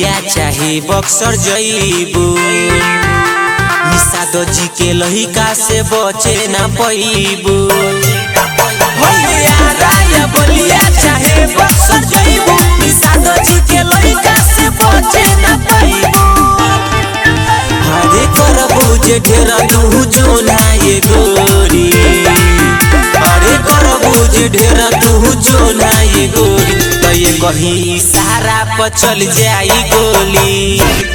बलिया चाहे बक्सर जईबू निषाद जी के लहिका से बचे ना पैबू राया बलिया चाहे बक्सर जईबू निषाद जी के लहिका से बचे ना पैबू हरे करबू जे ढेरा तू जो ना ये गोरी अरे करबू जे ढेरा तू जो ना ये गोरी तो ये कहीं इशारा पर चल जाई गोली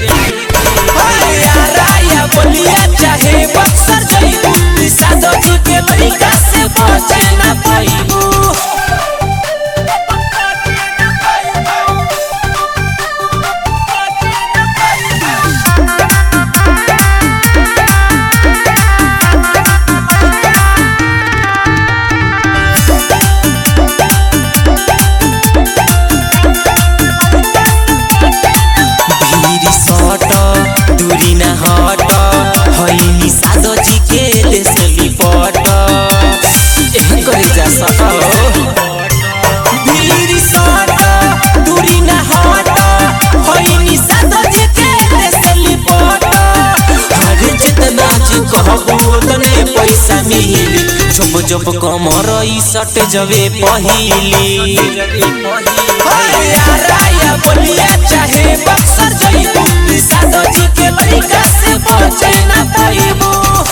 राया बलिया चाहे बक्सर जईबू निषाद जी के लइका से बचे ना पाइबू भीरी सट दूरी न हट हईनी सादो जी के देश लिपट करे जा सट भीरी सट दूरी न हट हईनी सादो जी के देश लिपट हर जितना जी कहबू उतने पैसा मिली जब जब कमर ई सट जवे पहिली राया बलिया चाहे बक्सर जईबू निषाद जी के लइका से बचे ना पाइबू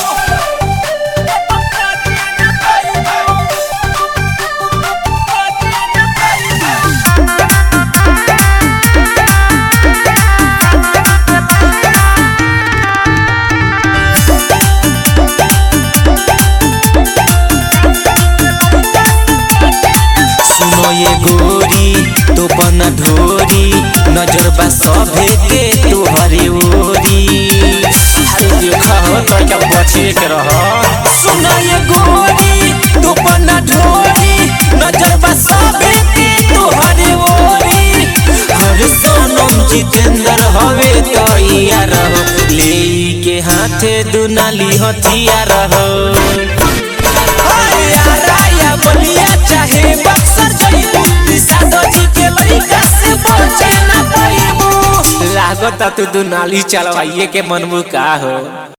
सुनो ये गोरी तो बन ढोरी नजर बा सभे के तोहरे ओरी अरे देखा हो तो क्या बचे के रह सुनो ये गोरी तो बन ढोरी नजर बा सभे के तोहरे ओरी हर सोनम जितेंद्र हवे तो यार हो ले के हाथे दुनाली हथियार हो राया बलिया चाहे बक्सर जईबू निषाद जी के लइका से बचे ना पाइबू लागत तू दुनाली चलवाइए के मनमु का हो